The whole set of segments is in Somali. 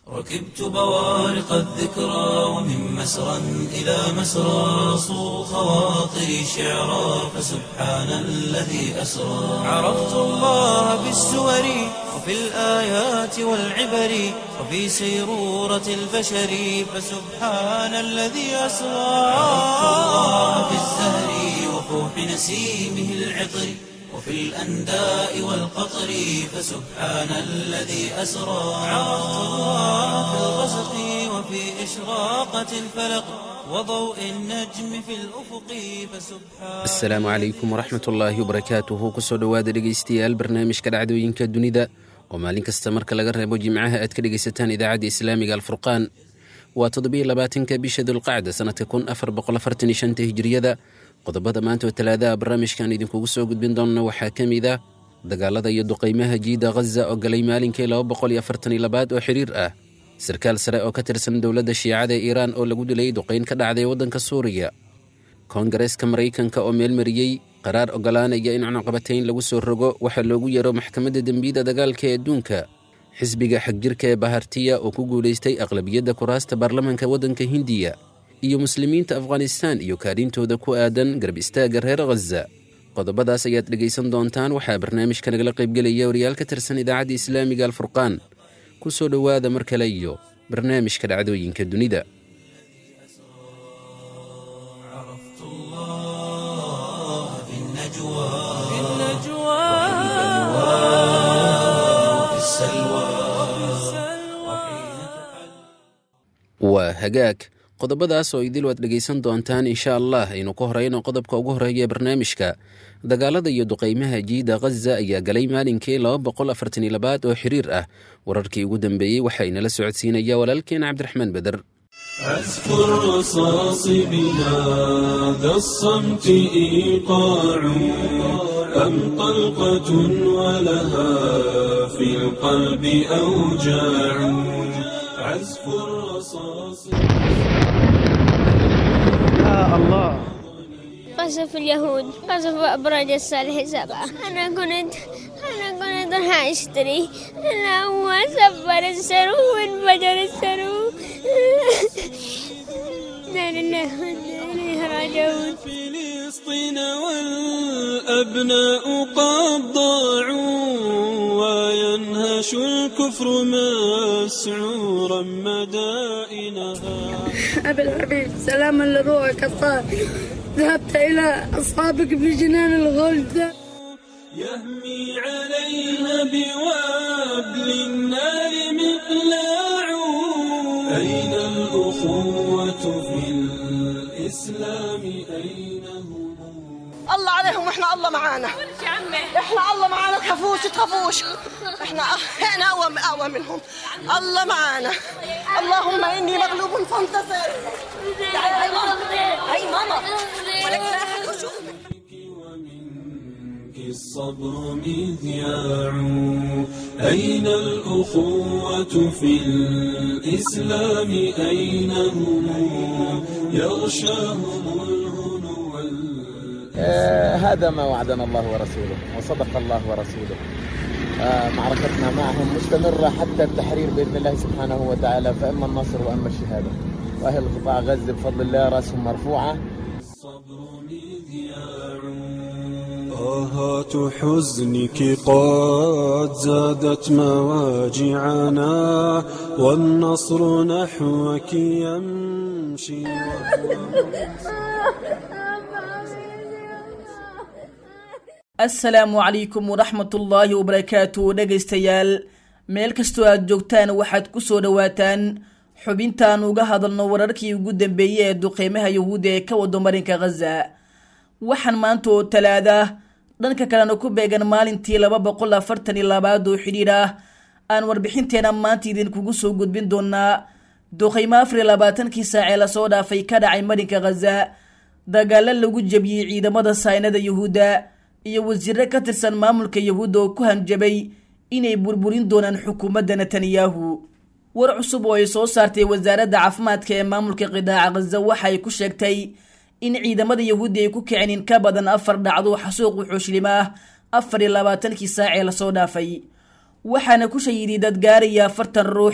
ركبت بوارق الذكرى ومن مسرى إلى مسرى صو خواطري شعرا فسبحان الذي أسرى عرفت الله بالسور وفي الآيات والعبر وفي سيرورة البشر فسبحان الذي أسرى عرفت الله بالزهر وفوح نسيمه العطر وفي الأنداء والقطر فسبحان الذي أسرى عرفت الله في الغسق وفي إشراقة الفلق وضوء النجم في الأفق فسبحان asalaamu calaykum waraxmat ullaahi wabarakaatuhu kusoo dhowaada dhegaystayaal barnaamijka dhacdooyinka dunida oo maalin kasta marka laga reebo jimcaha aad ka dhegaysataan idaacadda islaamiga alfurqaan waa toddobiyo labaatanka bisha dulqacda sanadka kun afar boqol afartan iyo shanta hijiriyada qodobada maanta oo talaadaha barnaamijkan idinkugu soo gudbin doona waxaa ka mid ah dagaalada iyo duqaymaha jiida ghaza oo galay maalinkii laba boqol iyo afartan iyo labaad oo xiriir ah sarkaal sare oo ka tirsan dowladda shiicada ee iiraan oo lagu dilay duqayn ka dhacday waddanka suuriya koongareeska maraykanka oo meelmariyey qaraar ogolaanaya in cunaqabatayn lagu soo rogo waxaa loogu yeero maxkamadda dembiyada dagaalka ee adduunka xisbiga xagjirka ee bahartiya oo ku guulaystay aqlabiyadda kuraasta baarlamaanka waddanka hindiya iyo muslimiinta afghanistaan iyo kaarintooda ku aadan garab istaagga reer khaza qodobadaas ayaad dhegaysan doontaan waxaa barnaamijka nagala qaybgelaya wariyaal ka tirsan idaacadda islaamiga alfurqaan ku soo dhowaada mar kale iyo barnaamijka dhacdooyinka dunida عرفت الله في النجوى وفي السلوى waa hagaag qodobadaas oo idil waad dhegaysan doontaan insha allah aynu ku horeyno qodobka ugu horeeya ee barnaamijka dagaalada iyo duqaymaha jiida ghaza ayaa galay maalinkii laba boqol afartan iyo labaad oo xiriir ah wararkii ugu dambeeyey waxaa inala socodsiinaya walaalkeena cabdiraxmaan beder عزف الرصاص بهذا الصمت إيقاع أم طلقة ولها في القلب أوجاع عزف الرصاص قصف اليهود قصف أبراج الصالح سبعة أنا كنت أنا كنت راح أشتري أنا هو سفر السرو وانفجر السرو لا لله وإنا إليه راجعون فلسطين والأبناء قد ضاعوا وينهش الكفر مسعورا مدائنها أبي الحبيب سلاما لروحك الطاهر ذهبت إلى أصحابك في جنان الغلد يهمي عليها بوابل النار مقلاع أين الأخوة في الإسلام أين هم الله عليهم واحنا الله معانا احنا الله معانا تخافوش تخافوش احنا احنا اقوى اقوى منهم الله معانا اللهم اني مغلوب فانتصر تعالي هاي ماما هاي ماما ولك لا أحد يشوفك. ومنك الصبر مذياع أين الأخوة في الإسلام أين هم يغشاهم الهنو وال- آه، هذا ما وعدنا الله ورسوله وصدق الله ورسوله آه، معركتنا معهم مستمرة حتى التحرير بإذن الله سبحانه وتعالى فإما النصر وإما الشهادة وأهل قطاع غزة بفضل الله رأسهم مرفوعة الصبر مذياع آهات حزنك قد زادت مواجعنا والنصر نحوك يمشي asalaamu calaykum waraxmatullaahi wabarakaatu dhegaystayaal meel kastoo aad joogtaan waxaad ku soo dhowaataan xubintaan uga hadalno wararkii ugu dambeeyey ee duqeymaha yahuudda ee ka wado marinka khaza waxaan maanta oo talaada dhanka kalena ku beegan maalintii laba boqol afartan iyo labaad oo xidhiidh ah aan warbixinteena maanta idinkugu soo gudbin doonaa duqeymo afar iyo labaatankii saacee lasoo dhaafay ka dhacay marinka khaza dagaalo lagu jebiyey ciidamada saynada yahuudda iyo wasiiro ka tirsan maamulka yahuudda oo ku hanjabay inay burburin doonaan xukuumadda netanyahu war cusub oo ay soo saartay wasaaradda caafimaadka ee maamulka qidaaca khaza waxa ay ku sheegtay in ciidamada yahuudda ay ku kicin in ka badan afar dhacdo xasuuq wuxuushilimo ah afar iyo labaatankii saacee lasoo dhaafay waxaana ku shahiday dad gaaraya afartan ruux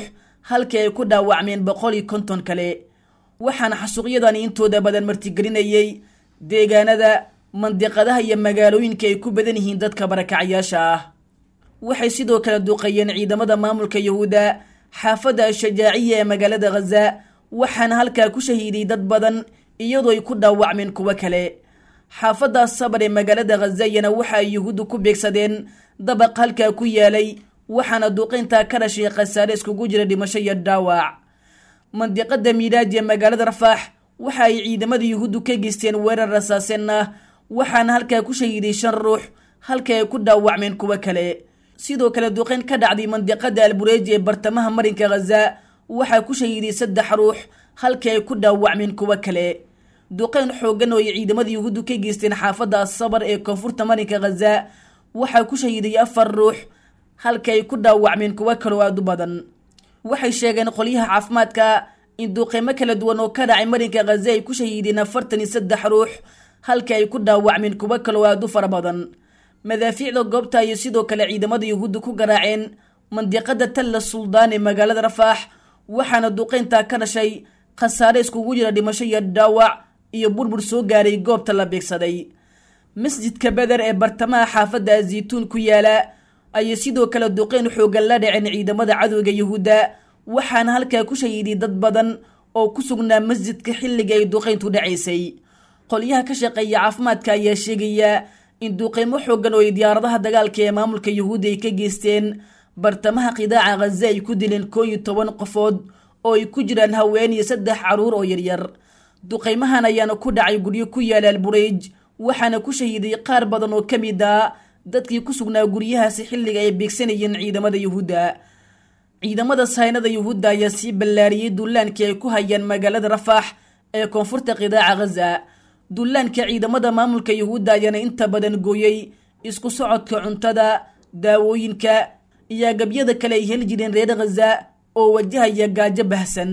halkii ay ku dhaawacmeen boqol iyo konton kale waxaana xasuuqyadani intooda badan martigelinayay deegaanada mandiqadaha iyo magaalooyinka ay ku badan yihiin dadka barakacayaasha ah waxay sidoo kale duqeeyeen ciidamada maamulka yahuudda xaafadda ashajaaciya ee magaalada khaza waxaana halkaa ku shahiiday dad badan iyadoo ay ku dhaawacmeen kuwo kale xaafadda sabar ee magaalada khazayana waxa ay yuhuuddu ku beegsadeen dabaq halkaa ku yaalay waxaana duuqayntaa ka dhashay khasaare iskugu jira dhimasho iyo dhaawac mandiqada miidaaji ee magaalada rafaax waxa ay ciidamada yuhuuddu ka geysteen weerar rasaaseen ah waxaana halkaa ku shahiiday shan ruux halka ay ku dhaawacmeen kuwo kale sidoo kale duqayn ka dhacday mandiqada albureeji ee bartamaha marinka khaza waxaa ku shahiiday saddex ruux halka ay ku dhaawacmeen kuwo kale duqayn xoogan oo ay ciidamada yuhuuddu ka geysteen xaafadda asabar ee koonfurta marinka khaza waxaa ku shahiiday afar ruux halka ay ku dhaawacmeen kuwo kaloo aada u badan waxay sheegeen qolyaha caafimaadka in duuqeymo kala duwan oo ka dhacay marinka khaza ay ku shahiideen afartan iyo saddex ruux halka ay ku dhaawacmeen kuwo kaloo aada u fara badan madaafiicda goobta ayay sidoo kale ciidamada yuhuudda ku garaaceen mandiqada talla suldaan ee magaalada rafaax waxaana duqeyntaa ka dhashay khasaare iskugu jira dhimasho iyo dhaawac iyo burbur soo gaaray goobta la beegsaday masjidka beder ee bartamaha xaafadda azaytuun ku yaala ayay sidoo kale duqeyn xoogan la dhaceen ciidamada cadowga yuhuudda waxaana halkaa ku shahiiday dad badan oo ku sugnaa masjidka xilliga ay duqeyntu dhacaysay qolyaha ka shaqeeya caafimaadka ayaa sheegaya in duqeymo xoogan oo ay diyaaradaha dagaalka ee maamulka yuhuudda ay ka geysteen bartamaha qidaaca khaza ay ku dileen koo iyo toban qofood oo ay ku jiraan haween iyo saddex caruur oo yaryar duqeymahan ayaana ku dhacay guryo ku yaala albureyj waxaana ku shahiiday qaar badan oo ka mid ah dadkii ku sugnaa guryahaasi xilliga ay beegsanayeen ciidamada yuhuudda ciidamada saynada yuhuudda ayaa sii ballaariyey dullaankii ay ku hayaan magaalada rafaax ee koonfurta qidaaca khaza dullaanka ciidamada maamulka yuhuudda ayaana inta badan gooyey isku socodka cuntada daawooyinka iyo agabyada kale ay heli jireen reer khaza oo wajahaya gaajo bahsan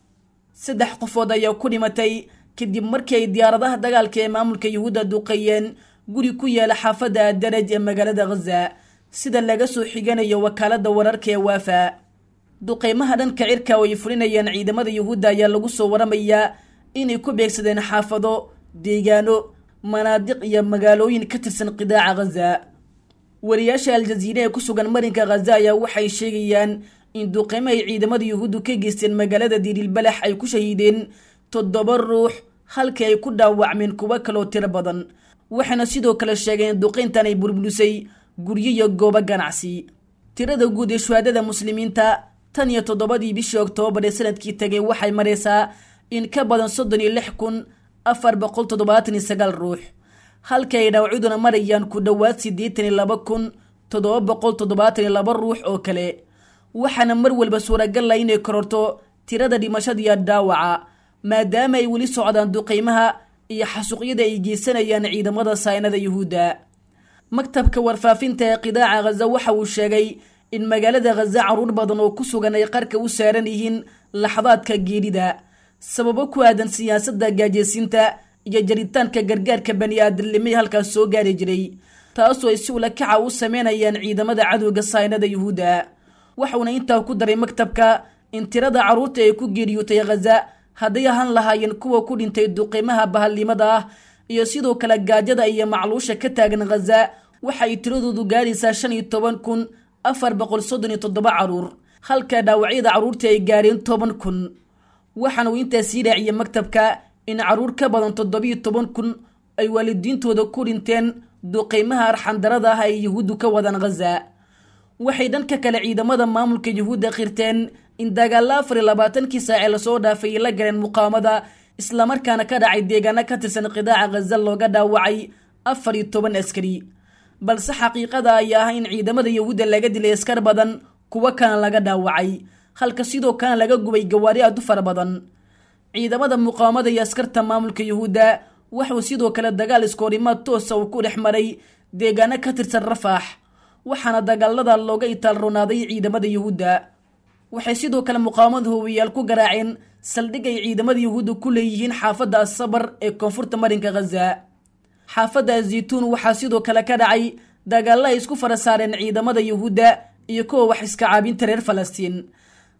saddex qofood ayaa ku dhimatay kadib markii ay diyaaradaha dagaalka ee maamulka yuhuudda duqeeyeen guri ku yaala xaafadda adaraj ee magaalada khaza sida laga soo xiganayo wakaalada wararka ee waafa duqeymaha dhanka cirka oo ay fulinayaan ciidamada yuhuudda ayaa lagu soo waramayaa inay ku beegsadeen xaafado deegaano manaadiq iyo magaalooyin ka tirsan qidaaca khaza wariyaasha aljaziire ee ku sugan marinka khaza ayaa waxay sheegayaan in duqeymo ay ciidamada yuhuuddu ka geysteen magaalada diirilbalax ay ku shahiideen toddoba ruux halkii ay ku dhaawacmeen kuwo kaloo tiro badan waxayna sidoo kale sheegeen in duqeyntan ay burburisay guryo iyo goobo ganacsi tirada guud ee shuhaadada muslimiinta tan iyo toddobadii bishii oktoobar ee sanadkii tagay waxay maraysaa in ka badan soddon iyo lix kun afar boqol toddobaatan iyo sagaal ruux halka ay dhaawacyaduna marayaan ku dhowaad siddeetan iyo laba kun toddoba boqol toddobaatan iyo laba ruux oo kale waxaana mar walba suuragal ah inay kororto tirada dhimashada iyo dhaawaca maadaama ay weli socdaan duqeymaha iyo xasuuqyada ay geysanayaan ciidamada saynada yuhuudda maktabka warfaafinta ee qidaaca khaza waxa uu sheegay in magaalada khaza caruur badan oo ku sugan ay qarka u saaran yihiin laxdaadka geerida sababo ku aadan siyaasadda gaajeysiinta iyo jaritaanka gargaarka bani aadamnimay halkaas soo gaari jiray taasoo ay si ula kaca u sameynayaan ciidamada cadowga saynada yuhuudda waxuuna intaa ku daray maktabka in tirada carruurta ay ku geeriyootay khaza hadday ahaan lahaayeen kuwa ku dhintay duqimaha bahalnimada ah iyo sidoo kale gaajada iyo macluusha ka taagan khaza waxa ay tiradoodu gaaraysaa shan iyo toban kun afar boqol soddon iyo toddoba caruur halka dhaawacyada carruurtii ay gaareen toban kun waxaana uu intaa sii raaciyey maktabka in carruur ka badan toddobiyo toban kun ay waalidiintooda ku dhinteen duqeymaha arxandarada ah ay yuhuuddu ka wadaan khaza waxay dhanka kale ciidamada maamulka yuhuudda qirteen in dagaalla afar iyo labaatankii saacee lasoo dhaafay la galeen muqaamada islamarkaana ka dhacay deegaano ka tirsan qidaaca khaza looga dhaawacay afar iyo toban askari balse xaqiiqada ayaa ah in ciidamada yuhuudda laga dilay askar badan kuwo kana laga dhaawacay halka sidoo kalena laga gubay gawaari aad u fara badan ciidamada muqaamada iyo askarta maamulka yuhuudda waxuu sidoo kale dagaal iskoorimaad toosa uu ku dhex maray deegaano ka tirsan rafaax waxaana dagaalada looga itaal ronaaday ciidamada yuhuudda waxay sidoo kale muqaamada hubiyaal ku garaaceen saldhig ay ciidamada yuhuudda ku leeyihiin xaafadda asabar ee koonfurta marinka khaza xaafadda azaytuun waxaa sidoo kale ka dhacay dagaalla ay isku fara saareen ciidamada yuhuudda iyo kuwa wax iska caabinta reer falastiin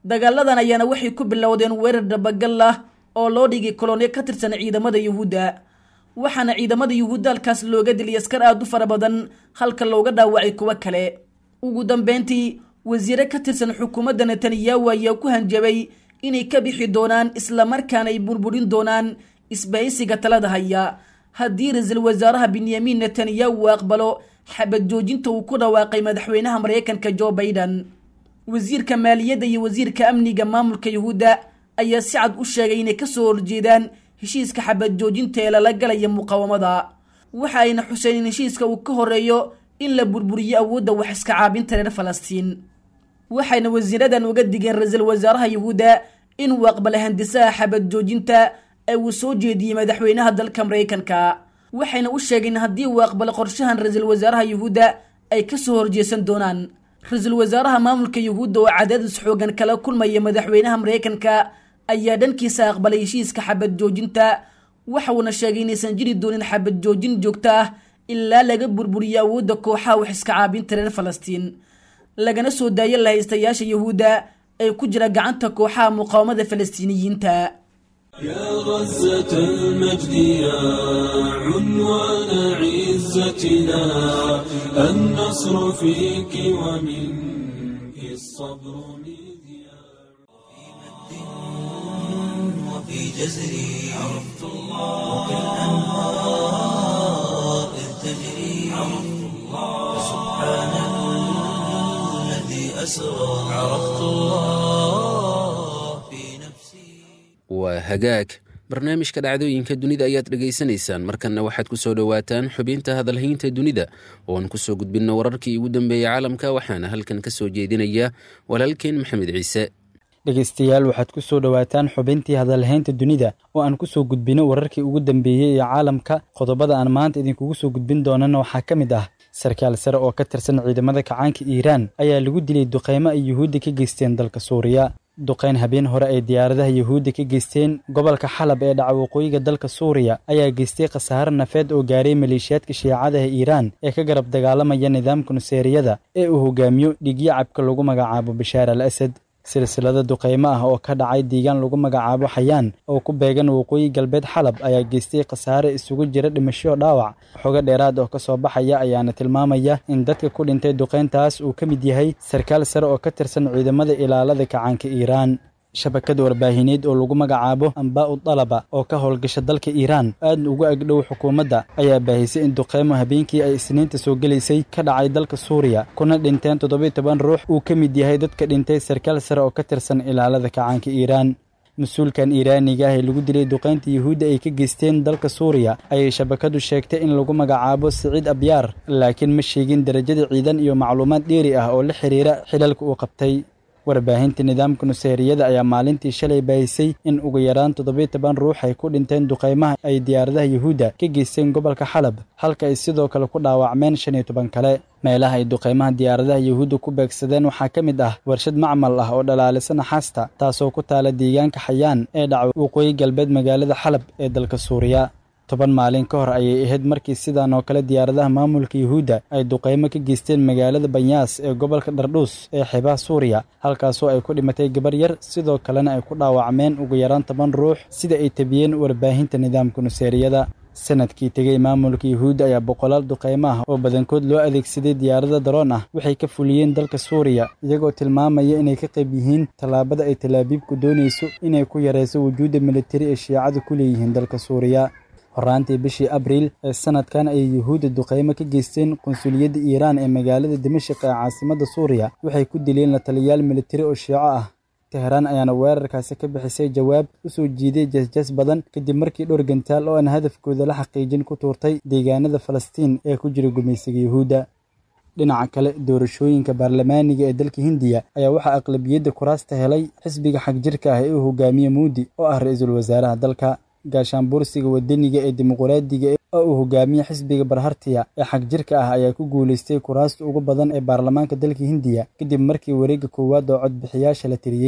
dagaaladan ayaana waxay ku bilowdeen weerar dhabagal ah oo loo dhigay kolonyo ka tirsan ciidamada yuhuudda waxaana ciidamada yuhuudda halkaas looga diliyay askar aad u fara badan halka looga dhaawacay kuwo kale ugu dambeyntii wasiire ka tirsan xukuumadda netanyahu ayaa ku hanjabay inay ka bixi doonaan islamarkaana ay burburin doonaan isbahaysiga talada haya haddii ra-iisul wasaaraha benyamin netanyahu uu aqbalo xabad joojinta uu ku dhawaaqay madaxweynaha maraykanka jo baiden wasiirka maaliyadda iyo wasiirka amniga maamulka yuhuudda ayaa si cad u sheegay inay kasoo horjeedaan heshiiska xabad joojinta ee lala galaya muqaawamada waxa ayna xuseen in heshiiska uu ka horeeyo in la burburiyo awoodda wax iska caabinta reer falastiin waxayna wasiiradan uga digeen ra-iisul wasaaraha yuhuudda inuu aqbala handisaha xabad joojinta ee uu soo jeediyey madaxweynaha dalka maraykanka waxayna u sheegeen haddii uu aqbalo qorshahan ra-iisul wasaaraha yuhuudda ay kasoo horjeesan doonaan ra-iisul wasaaraha maamulka yuhuudda oo cadaadis xoogan kala kulmaya madaxweynaha maraykanka ayaa dhankiisa aqbalay heshiiska xabad joojinta waxauna sheegay inaysan jiri doonin xabad joojin joogto ah ilaa laga burburiyo awoodda kooxaha wax iska caabinta reer falastiin lagana soo daayo lahaystayaasha yuhuudda ee ku jira gacanta kooxaha muqaawamada falastiiniyiinta يا غزة المجد يا عنوان عزتنا النصر فيك ومنك الصبر مذياع وفي جزري عرفت الله وكالأنهار إذ تجري عرفت الله سبحان الذي أسرى عرفت الله في نفسي waa hagaag barnaamijka dhacdooyinka dunida ayaad dhegaysanaysaan markanna waxaad ku soo dhowaataan xubinta hadalhaynta dunida ooan ku soo gudbinno wararkii ugu dambeeyey caalamka waxaana halkan ka soo jeedinaya walaalkeen maxamed ciise dhegaystayaal waxaad ku soo dhowaataan xubintii hadalhaynta dunida oo aan ku soo gudbino wararkii ugu dambeeyey ee caalamka qodobada aan maanta idinkugu soo gudbin doonana waxaa ka mid ah sarkaal sare oo ka tirsan ciidamada kacaanka iiraan ayaa lagu dilay duqaymo ay yuhuudda ka geysteen dalka suuriya duqayn habeen hore ay diyaaradaha yuhuudda ka geysteen gobolka xalab ee dhaca waqooyiga dalka suuriya ayaa geystay khasaare nafeed oo gaaray maleeshiyaadka shiicadaha iiraan ee ka garab dagaalamaya nidaamka nuseeriyada ee uu hogaamiyo dhigyacabka lagu magacaabo bashaar al asad silsilada duqaymo ah oo ka dhacay deegaan lagu magacaabo xayaan oo ku beegan waqooyi galbeed xalab ayaa geystay khasaare isugu jira dhimasho dhaawac xogo dheeraad oo ka soo baxaya ayaana tilmaamaya in dadka ku dhintay duqayntaas uu ka mid yahay sarkaal sare oo ka tirsan ciidamada ilaalada kacaanka iiraan shabakad warbaahineed oo lagu magacaabo ambaa'u dalaba oo ka howlgasha dalka iiraan aadna ugu agdhow xukuumadda ayaa baahisay in duqaymo habeenkii ay isniinta soo gelaysay ka dhacay dalka suuriya kuna dhinteen toddobiy toban ruux uu ka mid yahay dadka dhintay sarkaal sare oo ka tirsan ilaalada kacaanka iiraan mas-uulkan iiraaniga ah ee lagu dilay duqaynta yuhuudda ay ka geysteen dalka suuriya ayay shabakadu sheegtay in lagu magacaabo siciid abyaar laakiin ma sheegin derajada ciidan iyo macluumaad dheeri ah oo la xiriira xilalka uu qabtay warbaahinta nidaamka nuseeriyada ayaa maalintii shalay baahisay in ugu yaraan toddobiy toban ruux ay ku dhinteen duqaymaha ay diyaaradaha yuhuudda ka geysteen gobolka xalab halka ay sidoo kale ku dhaawacmeen shan iyo toban kale meelaha ay duqaymaha diyaaradaha yuhuudda ku beegsadeen waxaa ka mid ah warshad macmal ah oo dhalaalisa naxaasta taasoo ku taala deegaanka xayaan ee dhaca waqooyi galbeed magaalada xalab ee dalka suuriya toban maalin ka hor ayay ahayd markii sidan oo kale diyaaradaha maamulka yuhuudda ay duqaymo ka geysteen magaalada banyaas ee gobolka dhardhuus ee xeebaha suuriya halkaasoo ay ku dhimatay gabar yar sidoo kalena ay ku dhaawacmeen ugu yaraan toban ruux sida ay tabiyeen warbaahinta nidaamka nuseeriyada sanadkii tegey maamulka yuhuudda ayaa boqolaal duqaymo ah oo badankood loo adeegsaday diyaarada daroon ah waxay ka fuliyeen dalka suuriya iyagoo tilmaamaya inay ka qayb yihiin tallaabada ay talaabiibku doonayso inay ku yarayso wujuudda militari ee shiicadu ku leeyihiin dalka suuriya horaantii bishii abriil ee sanadkan ayay yuhuudda duqaymo ka geysteen qunsuliyadda iiraan ee magaalada dimashik ee caasimadda suuriya waxay ku dileen la taliyayaal militari oo shiico ah teheraan ayaana weerarkaasi ka bixisay jawaab u soo jiiday jasjas badan kadib markii dhowr gantaal oo aan hadafkooda la xaqiijin ku tuurtay deegaanada falastiin ee ku jira gumaysiga yuhuudda dhinaca kale doorashooyinka baarlamaaniga ee dalka hindiya ayaa waxaa aqlabiyadda kuraasta helay xisbiga xagjirka ah ee uu hogaamiye muudi oo ah ra-iisul wasaaraha dalka gaashaanbuursiga wadaniga ee dimuqraadiga oo uu hogaamiye xisbiga barhartiya ee xagjirka ah ayaa ku guulaystay kuraasta ugu badan ee baarlamaanka dalka hindiya kadib markii wareegga koowaad oo codbixiyaasha la tiriyey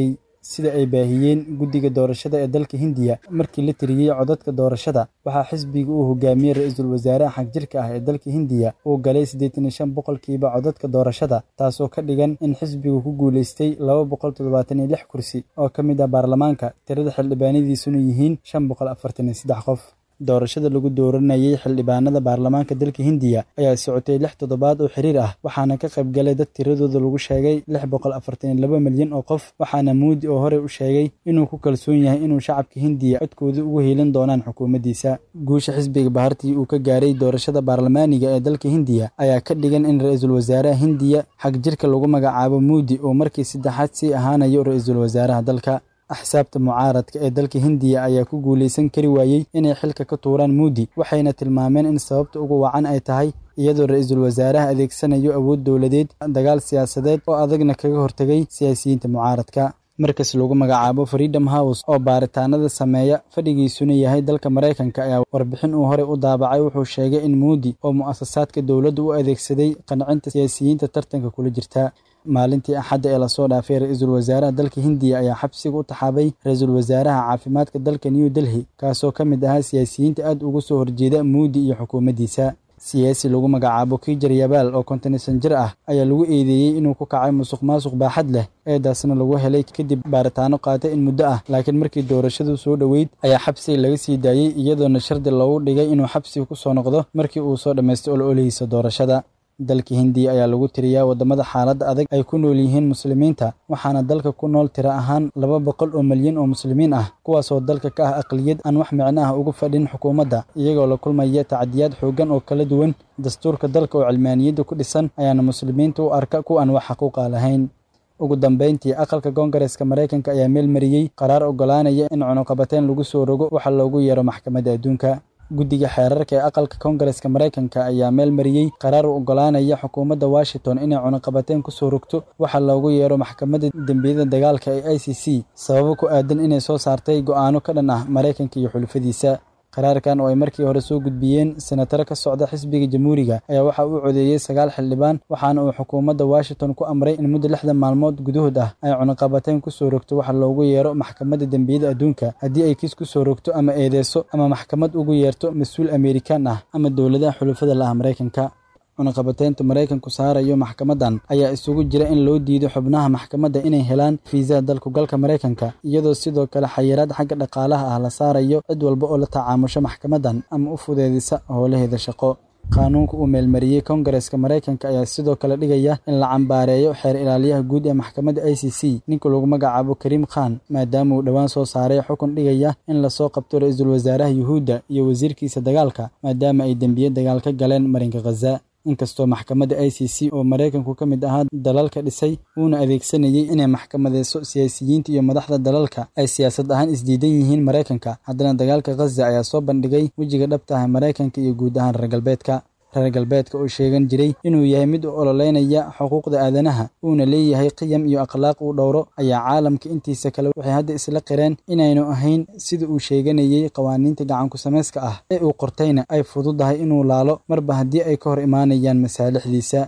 sida ay baahiyeen guddiga doorashada ee dalka hindiya markii la tiriyey codadka doorashada waxaa xisbiga uu hogaamiyey ra-iisul wasaaraha xagjirka ah ee dalka hindiya uu galay siddeetan iyo shan boqolkiiba codadka doorashada taasoo ka dhigan in xisbigu ku guulaystay laba boqol toddobaatan iyo lix kursi oo ka mid ah baarlamaanka tirada xildhibaanadiisuna yihiin shan boqol afartan iyo saddex qof doorashada lagu dooranayay xildhibaanada baarlamaanka dalka hindiya ayaa socotay lix toddobaad oo xiriir ah waxaana ka qayb galay dad tiradooda lagu sheegay lix boqol afartan iyo laba milyan oo qof waxaana muudi oo horey u sheegay inuu ku kalsoon yahay inuu shacabka hindiya codkooda ugu heelin doonaan xukuumaddiisa guusha xisbiga bahartii uu ka gaaray doorashada baarlamaaniga ee dalka hindiya ayaa ka dhigan in ra-iisul wasaaraha hindiya xagjirka lagu magacaabo muudi oo markii saddexaad sii ahaanayo ra-iisul wasaaraha dalka axsaabta mucaaradka ee dalka hindiya ayaa ku guulaysan kari waayey inay xilka ka tuuraan muudi waxayna tilmaameen in sababta ugu wacan ay tahay iyadoo ra-iisul wasaaraha adeegsanayo awood dowladeed dagaal siyaasadeed oo adagna kaga hortegay siyaasiyiinta mucaaradka markas lagu magacaabo freedom house oo baaritaanada sameeya fadhigiisuna yahay dalka maraykanka ayaa warbixin uu horey u daabacay wuxuu sheegay in muudi oo mu'asasaadka dowladda u adeegsaday qancinta siyaasiyiinta tartanka kula jirta maalintii axadda ee lasoo dhaafay ra-iisul wasaaraha dalka hindiya ayaa xabsiga u taxaabay ra-iisul wasaaraha caafimaadka dalka new delhi kaasoo ka mid ahaa siyaasiyiinta aad uga soo horjeeda muudi iyo xukuumaddiisa siyaasi lagu magacaabo kijar yabaal oo kontonaysan jir ah ayaa lagu eedeeyey inuu ku kacay musuq maasuq baaxad leh eedaasna lagu helay kadib baaritaano qaatay in muddo ah laakiin markii doorashadu soo dhoweyd ayaa xabsiga laga sii daayey iyadoona shardi loogu dhigay inuu xabsiga ku soo noqdo markii uu soo dhammaystay ololihiisa doorashada dalka hindiya ayaa lagu tiriyaa waddamada xaaladda adag ay ku nool yihiin muslimiinta waxaana dalka ku nool tiro ahaan laba boqol oo milyan oo muslimiin ah kuwaasoo dalka ka ah aqliyad aan wax micno ah uga fadhin xukuumadda iyagoo la kulmaya tacadiyaad xooggan oo kala duwan dastuurka dalka oo cilmaaniyadda ku dhisan ayaana muslimiinta u arka kuwa aan wax xaquuqa lahayn ugu dambayntii aqalka koongareeska maraykanka ayaa meel mariyey qaraar oggolaanaya in cunuqabateyn lagu soo rogo waxa loogu yeero maxkamadda adduunka guddiga xeerarka ee aqalka koongareeska maraykanka ayaa meel mariyey qaraar u oggolaanaya xukuumadda washington inay cunuqabateyn ku soo rogto waxa loogu yeero maxkamadda dembiyada dagaalka ee i c c sababo ku aadan inay soo saartay go'aano ka dhan ah maraykanka iyo xulufadiisa qaraarkan oo ay markii hore soo gudbiyeen senataro ka socda xisbiga jamhuuriga ayaa waxa uu codeeyey sagaal xildhibaan waxaana uu xukuumadda washington ku amray in muddo lixdan maalmood gudahood ah ay cunuqabateyn ku soo rogto waxa loogu yeero maxkamadda dembiyada adduunka haddii ay kiis ku soo rogto ama eedeyso ama maxkamad ugu yeerto mas-uul amerikaan ah ama dowladaha xulufada la ah maraykanka cunuqabateynta maraykanku saarayo maxkamaddan ayaa isugu jira in loo diido xubnaha maxkamadda inay helaan fiisaha dalkugalka maraykanka iyadoo sidoo kale xayiraad xagga dhaqaalaha ah la saarayo cid walba oo la tacaamusho maxkamaddan ama u fudeedisa howlaheeda shaqo qaanuunka uu meelmariyey koongareeska maraykanka ayaa sidoo kale dhigaya in la cambaareeyo xeer ilaaliyaha guud ee maxkamadda i c c ninka lagu magacaabo kariim khan maadaama uu dhowaan soo saaray xukun dhigaya in lasoo qabto ra-iisul wasaaraha yuhuudda iyo wasiirkiisa dagaalka maadaama ay dembiye dagaal ka galeen marinka khaza inkastoo maxkamadda i c c oo maraykanku ka mid ahaa dalalka dhisay uuna adeegsanayey inay maxkamadeyso siyaasiyiinta iyo madaxda dalalka ay siyaasad ahaan isdiidan yihiin maraykanka haddana dagaalka khaza ayaa soo bandhigay wejiga dhabta ah maraykanka iyo guud ahaan reer galbeedka reer galbeedka oo sheegan jiray inuu yahay mid u ololeynaya xuquuqda aadanaha uuna leeyahay qiyam iyo akhlaaq uu dhowro ayaa caalamka intiisa kale waxay hadda isla qireen inaynu ahayn sida uu sheeganayey qawaaniinta gacanku samayska ah ee uu qortayna ay fududahay inuu laalo marba haddii ay ka hor imaanayaan masaalixdiisa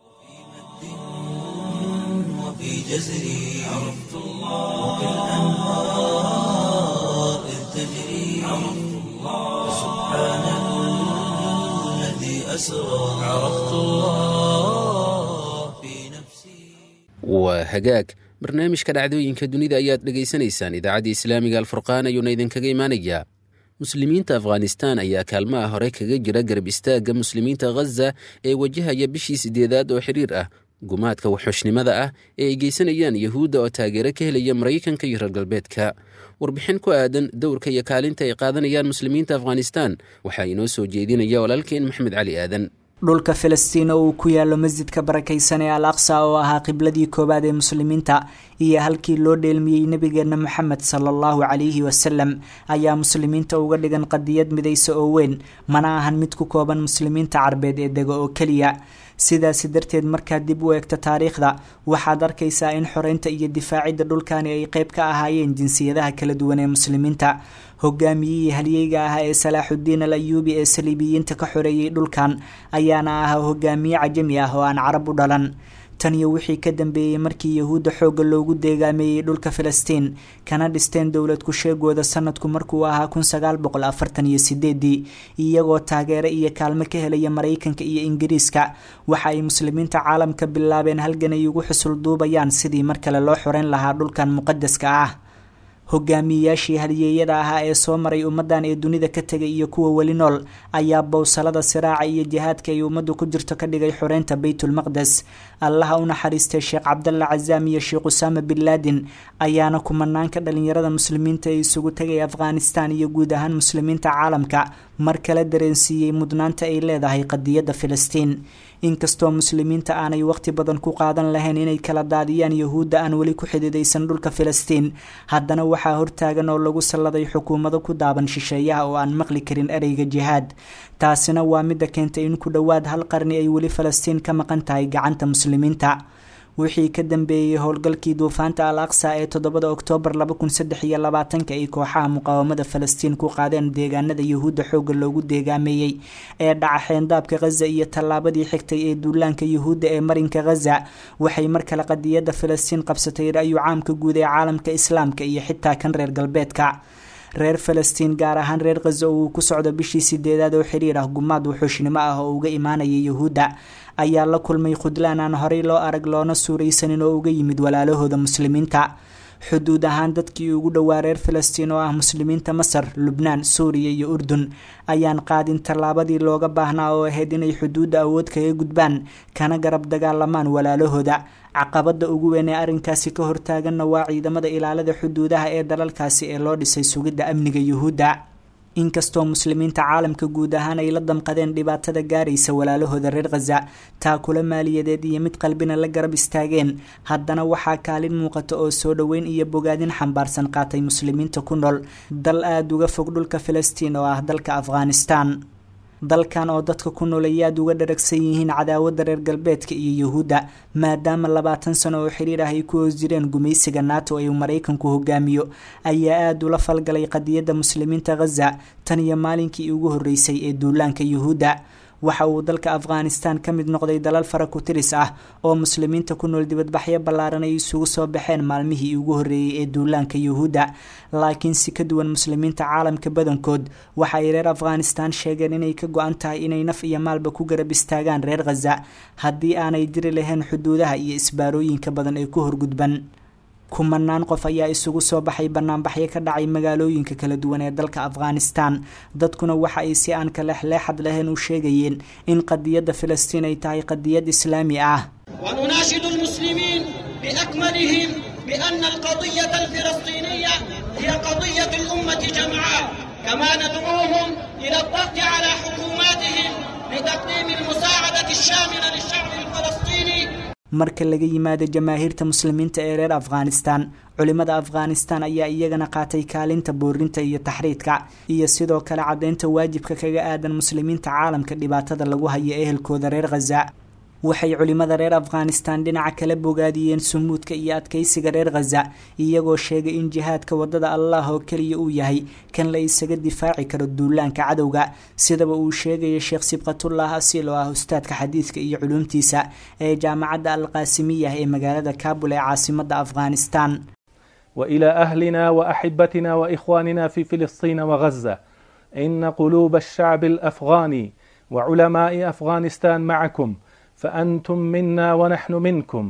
وفي جزري عرفت الله وكالأنهار إذ تجري عرفت الله سبحان الذي أسرى عرفت الله في نفسي waa hagaag barnaamijka dhacdooyinka dunida ayaad dhegaysanaysaan idaacadda islaamiga alfurqaan ayuuna idinkaga imaanayaa muslimiinta afghanistan ayaa kaalmaha hore kaga jira garab istaagga muslimiinta khaza ee wajahaya bishii sideedaad oo xiriir ah gumaadka waxxushnimada ah ee ay geysanayaan yahuudda oo taageero ka helaya maraykanka iyo reer galbeedka warbixin ku aadan dowrka iyo kaalinta ay qaadanayaan muslimiinta afghanistan waxaa inoo soo jeedinaya walaalkeen maxmed cali aadan dhulka filistiin oo uu ku yaalo masjidka barakaysan ee al aqsa oo ahaa qibladii koowaad ee muslimiinta iyo halkii loo dheelmiyey nebigeena moxamed sala allahu calayhi wasalam ayaa muslimiinta uga dhigan qadiyad midaysa oo weyn mana ahan mid ku kooban muslimiinta carbeed ee dega oo keliya sidaasi darteed markaad dib u eegto taariikhda waxaad arkaysaa in xoreynta iyo difaacidda dhulkani ay qeyb ka ahaayeen jinsiyadaha kala duwan ee muslimiinta hogaamiyihii halyeyga ah ee salaaxudiin al ayuubi ee saliibiyiinta ka xoreeyey dhulkan ayaana ahaa hogaamiye cajami ah oo aan carab u dhalan tan iyo wixii ka dambeeyey markii yahuudda xoogga loogu deegaameeyey dhulka filistiin kana dhisteen dowlad ku-sheegooda sanadku markuu ahaa kun sagaal boqol afartan iyo sideedii iyagoo taageero iyo kaalmo ka helaya maraykanka iyo ingiriiska waxa ay muslimiinta caalamka bilaabeen halgan ay ugu xusul duubayaan sidii mar kale loo xoreyn lahaa dhulkan muqadaska ah hogaamiyeyaashii haliyeeyada ahaa ee soo maray ummadan ee dunida ka tegay iyo kuwa weli nool ayaa bowsalada siraaca iyo jihaadka ay ummaddu ku jirto ka dhigay xoreynta baytulmaqdes allaha u naxariistay sheekh cabdalla cazaam iyo sheekh usaama bin laadin ayaana kumanaanka dhalinyarada muslimiinta ee isugu tegay afghanistan iyo guud ahaan muslimiinta caalamka mar kale dareensiiyey mudnaanta ay leedahay qadiyadda filistiin inkastoo muslimiinta aanay waqti badan ku qaadan lahayn inay kala daadiyaan yahuudda aan weli ku xididaysan dhulka filistiin haddana waxaa hortaagan oo lagu salladay xukuumado ku daaban shisheeyaha oo aan maqli karin ereyga jihaad taasina waa midda keentay in ku dhowaad hal qarni ay weli falastiin ka maqan tahay gacanta muslimiinta wixii ka dambeeyey howlgalkii duufaanta al aqsa ee toddobada oktoobar laba kun saddex iyo labaatanka ay kooxaha muqaawamada falastiin ku qaadeen deegaanada yahuudda xoogga loogu deegaameeyey ee dhaca xeendaabka khaza iyo tallaabadii xigtay ee duulaanka yahuudda ee marinka khaza waxay mar kale qadiyadda falastiin qabsatay ra-yu caamka guud ee caalamka islaamka iyo xitaa kan reer galbeedka reer falastiin gaar ahaan reer khaza oo uu ku socdo bishii sideedaad oo xiriir ah gumaad wuxuushnimo ah oo uga imaanaya yahuudda ayaa la kulmay khudlaan aan horey loo arag loona suuraysanin oo uga yimid walaalahooda muslimiinta xuduud ahaan dadkii ugu dhowaa reer falastiin oo ah muslimiinta masar lubnaan suuriya iyo urdun ayaan qaadin tallaabadii looga baahnaa oo ahayd inay xuduudda awood kaga gudbaan kana garab dagaalamaan walaalahooda caqabada ugu weyn ee arrinkaasi ka hortaaganna waa ciidamada ilaalada xuduudaha ee dalalkaasi ee loo dhisay sugidda amniga yuhuudda inkastoo muslimiinta caalamka guud ahaan ay la damqadeen dhibaatada gaaraysa walaalahooda reer khaza taakula maaliyadeed iyo mid qalbina la garab istaageen haddana waxaa kaalin muuqata oo soo dhoweyn iyo bogaadin xambaarsan qaatay muslimiinta ku nool dal aada uga fog dhulka filistiin oo ah dalka afghanistan dalkan oo dadka ku nool ay aada uga dharagsan yihiin cadaawadda reer galbeedka iyo yuhuudda maadaama labaatan sano oo xiriir ah ay ku hoos jireen gumaysiga nato ee uu maraykanku hogaamiyo ayaa aada ula falgalay qadiyadda muslimiinta khaza tan iyo maalinkii ugu horreysay ee duulaanka yuhuudda waxa uu dalka afghanistan ka mid noqday dalal fara ku tiris ah oo muslimiinta ku nool dibadbaxyo ballaaran ay isugu soo baxeen maalmihii ugu horreeyey ee duulaanka yuhuudda laakiin si ka duwan muslimiinta caalamka badankood waxa ay reer afghanistan sheegeen inay ka go-an tahay inay naf iyo maalba ku garab istaagaan reer khaza haddii aanay diri lahayn xuduudaha iyo isbaarooyinka badan ee ku horgudban kumanaan qof ayaa isugu soo baxay banaanbaxyo ka dhacay magaalooyinka kala duwan ee dalka afghanistan dadkuna waxa ay si aan kalexleexad lahayn u sheegayeen in qadiyadda filistiin ay tahay qadiyad islaami ah ونناشد المسلمين بأكملهم بأن القضية الفلسطينية هي قضية الأمة جمعاء كما ندعوهم إلى الضغط على حكوماتهم لتقديم المساعدة الشاملة للشعب الفلسطيني marka laga yimaado jamaahiirta muslimiinta ee reer afghanistan culimada afghanistan ayaa iyagana qaatay kaalinta boorinta iyo taxriidka iyo sidoo kale caddeynta waajibka kaga aadan muslimiinta caalamka dhibaatada lagu hayo ehelkooda reer khaza waxay culimada reer afghanistan dhinaca kala bogaadiyeen sumuudka iyo adkeysiga reer khaza iyagoo sheegay in jihaadka wadada allah oo keliya uu yahay kan la isaga difaaci karo duulaanka cadowga sidaba uu sheegaya sheekh sibqatullah asiil oo ah ustaadka xadiidka iyo culuumtiisa ee jaamacadda alqaasimiya ee magaalada kabul ee caasimada afghanistan والى اهلنا واحبتنا واخواننا في فلسطين وغزه ان قلوب الشعب الافغاني وعلماء افغانستان معكم فأنتم منا ونحن منكم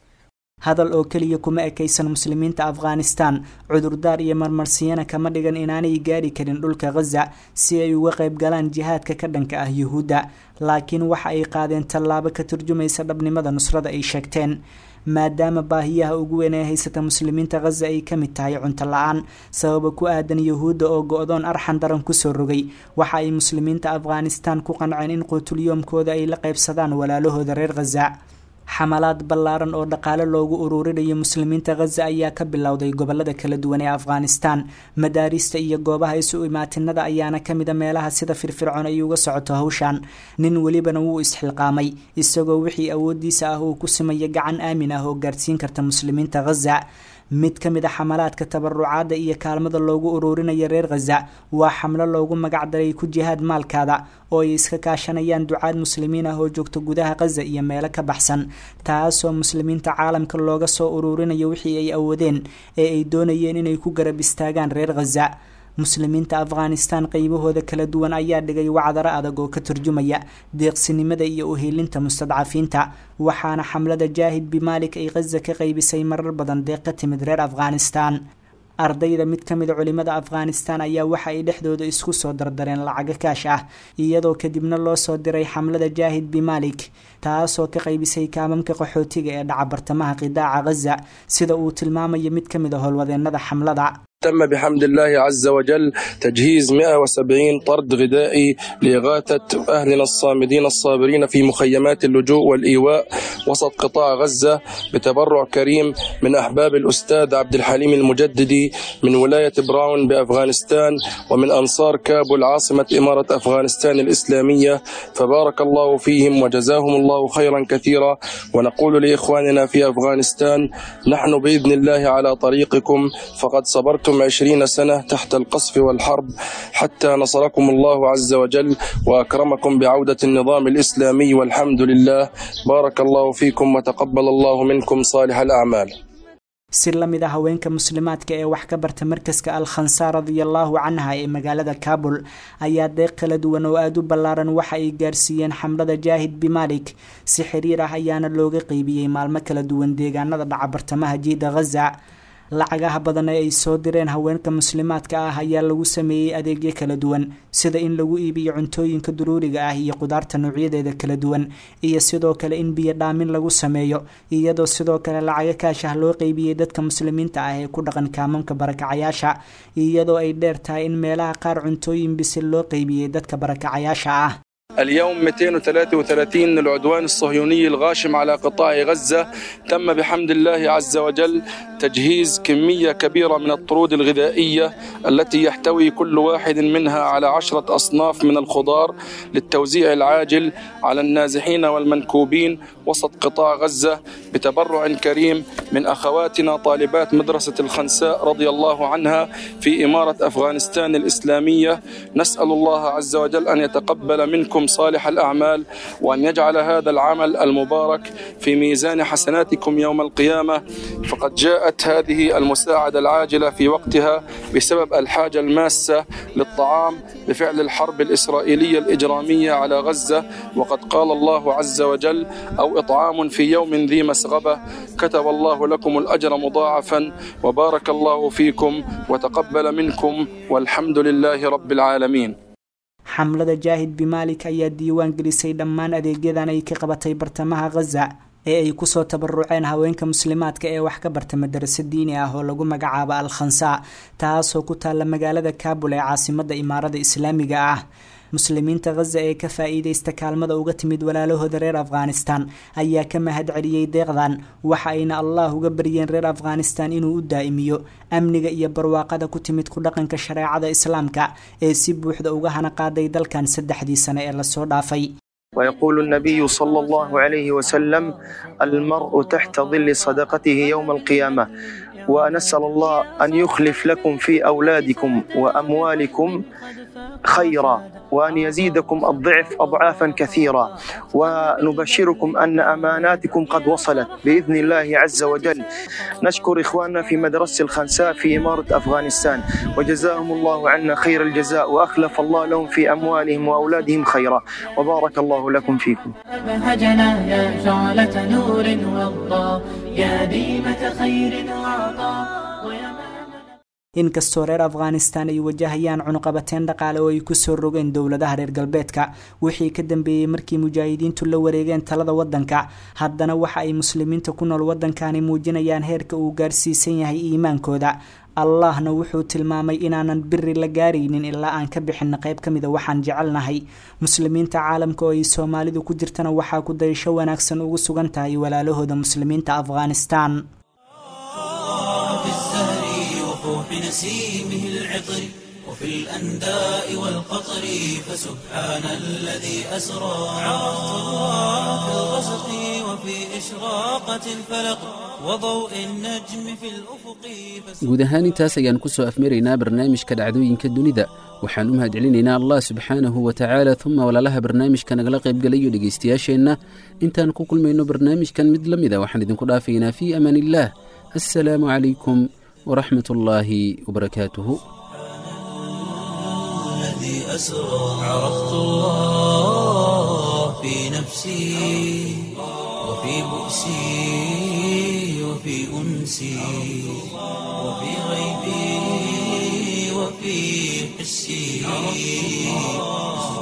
hadal oo keliya kuma ekaysan muslimiinta afghanistan cudurdaar iyo marmarsiyana kama dhigan inaanay gaari karin dhulka khaza si ay uga qayb galaan jihaadka ka dhanka ah yuhuudda laakiin waxa ay qaadeen tallaabo ka turjumaysa dhabnimada nusrada ay sheegteen maadaama baahiyaha ugu weyn ee haysata muslimiinta khaza ay ka mid tahay cunto la-aan sababa ku aadan yuhuudda oo go-doon arxan daran kusoo rogay waxa ay muslimiinta afghanistan ku qanceen in quutulyoomkooda ay la qaybsadaan walaalahooda reer khaza xamalaad ballaaran oo dhaqaale loogu ururinayo muslimiinta khaza ayaa ka bilowday gobolada kala duwan ee afghanistan madaarista iyo goobaha isu imaatinada ayaana kamida meelaha sida firfircoon ay uga socoto hawshan nin welibana wuu isxilqaamay isagoo wixii awoodiisa ah uu ku simaya gacan aamin ah oo gaarsiin karta muslimiinta khaza mid ka mid a xamalaadka tabarucaadda iyo kaalmada loogu ururinaya reer khaza waa xamlo loogu magacdaray ku jihaad maalkaada oo ay iska kaashanayaan ducaad muslimiin ah oo joogta gudaha khaza iyo meelo ka baxsan taasoo muslimiinta caalamka looga soo ururinayo wixii ay awoodeen ee ay doonayeen inay ku garab istaagaan reer khaza muslimiinta afghanistan qeybahooda kala duwan ayaa dhigay wacdaro adag oo ka turjumaya deeqsinimada iyo uheelinta mustadcafiinta waxaana xamlada jaahid bimaalik ay khaza ka qeybisay marar badan deeq ka timid reer afghanistan ardayda mid ka mid culimada afghanistan ayaa waxa ay dhexdooda isku soo dardareen lacago kaash ah iyadoo kadibna loo soo diray xamlada jaahid bimaalik taasoo ka qaybisay kaamamka qaxootiga ee dhaca bartamaha qidaaca khaza sida uu tilmaamayo mid ka mid a howlwadeenada xamlada تم بحمد الله عز وجل تجهيز 170 طرد غذائي لإغاثة أهلنا الصامدين الصابرين في مخيمات اللجوء والإيواء وسط قطاع غزة بتبرع كريم من أحباب الأستاذ عبد الحليم المجددي من ولاية براون بأفغانستان ومن أنصار كابول عاصمة إمارة أفغانستان الإسلامية فبارك الله فيهم وجزاهم الله خيرا كثيرا ونقول لإخواننا في أفغانستان نحن بإذن الله على طريقكم فقد صبرتم عشرين سنة تحت القصف والحرب حتى نصركم الله عز وجل وأكرمكم بعودة النظام الإسلامي والحمد لله بارك الله فيكم وتقبل الله منكم صالح الأعمال si la mid a haweenka muslimaadka ee wax ka barta markaska al khansaar radiallahu canha ee magaalada kabul ayaa deeq kala duwan oo aada u ballaaran waxa ay gaarsiiyeen xamlada jaahid bimaalik si xiriir ah ayaana looga qeybiyey maalmo kala duwan deegaanada dhaca bartamaha jiida khaza lacagaha badan ee ay soo direen haweenka muslimaadka ah ayaa lagu sameeyey adeegyo kala duwan sida in lagu iibiyo cuntooyinka duruuriga ah iyo qudaarta noocyadeeda kala duwan iyo sidoo kale in biyo dhaamin lagu sameeyo iyadoo sidoo kale lacago kaashah loo qeybiyey dadka muslimiinta ah ee ku dhaqan kaamamka barakacayaasha iyadoo ay dheer tahay in meelaha qaar cuntooyin bisil loo qeybiyey dadka barakacayaasha ah اليوم 233 العدوان الصهيوني الغاشم على قطاع غزة تم بحمد الله عز وجل تجهيز كمية كبيرة من الطرود الغذائية التي يحتوي كل واحد منها على عشرة أصناف من الخضار للتوزيع العاجل على النازحين والمنكوبين وسط قطاع غزة بتبرع كريم من أخواتنا طالبات مدرسة الخنساء رضي الله عنها في إمارة أفغانستان الإسلامية نسأل الله عز وجل أن يتقبل منكم صالح الأعمال وأن يجعل هذا العمل المبارك في ميزان حسناتكم يوم القيامة فقد جاءت هذه المساعدة العاجلة في وقتها بسبب الحاجة الماسة للطعام بفعل الحرب الإسرائيلية الإجرامية على غزة وقد قال الله عز وجل أو إطعام في يوم ذي مسغبة كتب الله لكم الأجر مضاعفا وبارك الله فيكم وتقبل منكم والحمد لله رب العالمين xamlada jaahid bimaalik ayaa diiwaan gelisay dhammaan adeegyadan ay ka qabatay bartamaha khaza ee ay kusoo tabaruceen haweenka muslimaadka ee wax ka barta madarasa diini ah oo lagu magacaabo al khansaa taasoo ku taalla magaalada kabul ee caasimada imaarada islaamiga ah muslimiinta khaza ee ka faa-iideysta kaalmada uga timid walaalahooda reer afghanistan ayaa ka mahad celiyey deeqdan waxa ayna allah uga baryeen reer afghanistan inuu u daa'imiyo amniga iyo barwaaqada ku timid ku dhaqanka shareecada islaamka ee si buuxda uga hana qaaday dalkan saddexdii sane ee lasoo dhaafay ويقول النبي صلى الله عليه وسلم المرء تحت ظل صدقته يوم القيامة ونسأل الله أن يخلف لكم في أولادكم وأموالكم خيرا وأن يزيدكم الضعف أضعافا كثيرة ونبشركم أن أماناتكم قد وصلت بإذن الله عز وجل نشكر إخواننا في مدرسة الخنساء في إمارة أفغانستان وجزاهم الله عنا خير الجزاء وأخلف الله لهم في أموالهم وأولادهم خيرا وبارك الله لكم فيكم أبهجنا يا شعلة نور والله يا ديمة خير وعطاء inkastoo reer afghanistan ay wajahayaan cunuqabateen dhaqaale oo ay kusoo rogeen dowladaha reer galbeedka wixii ka dambeeyey markii mujaahidiintu la wareegeen talada wadanka haddana waxa ay muslimiinta ku nool wadankani muujinayaan heerka uu gaarsiisan yahay iimaankooda allahna wuxuu tilmaamay inaanan biri la gaaraynin ilaa aan ka bixina qayb ka mida waxaan jecelnahay muslimiinta caalamka oo ay soomaalidu ku jirtana waxaa ku dayasho wanaagsan ugu sugan tahay walaalahooda muslimiinta afghanistan نسيمه العطر وفي الأنداء والقطر فسبحان الذي أسرى عرفت الله في الغسق وفي وفي إشراقة الفلق وضوء النجم في الأفق guud ahaan intaas ayaan ku soo afmaraynaa barnaamijka dhacdooyinka dunida waxaan u mahadcelinaynaa allah subxaanahu wa tacaala uma walaalaha barnaamijka nagala qaybgalayo dhegaystayaasheenna intaan ku kulmayno barnaamijkan mid la mida waxaan idinku dhaafaynaa fii amaan illaah assalaamu calaykum waraxmat ullaahi wabarakaatuhu الذي أسرى عرفت الله في نفسي وفي بؤسي وفي أنسي وفي غيبي وفي حسي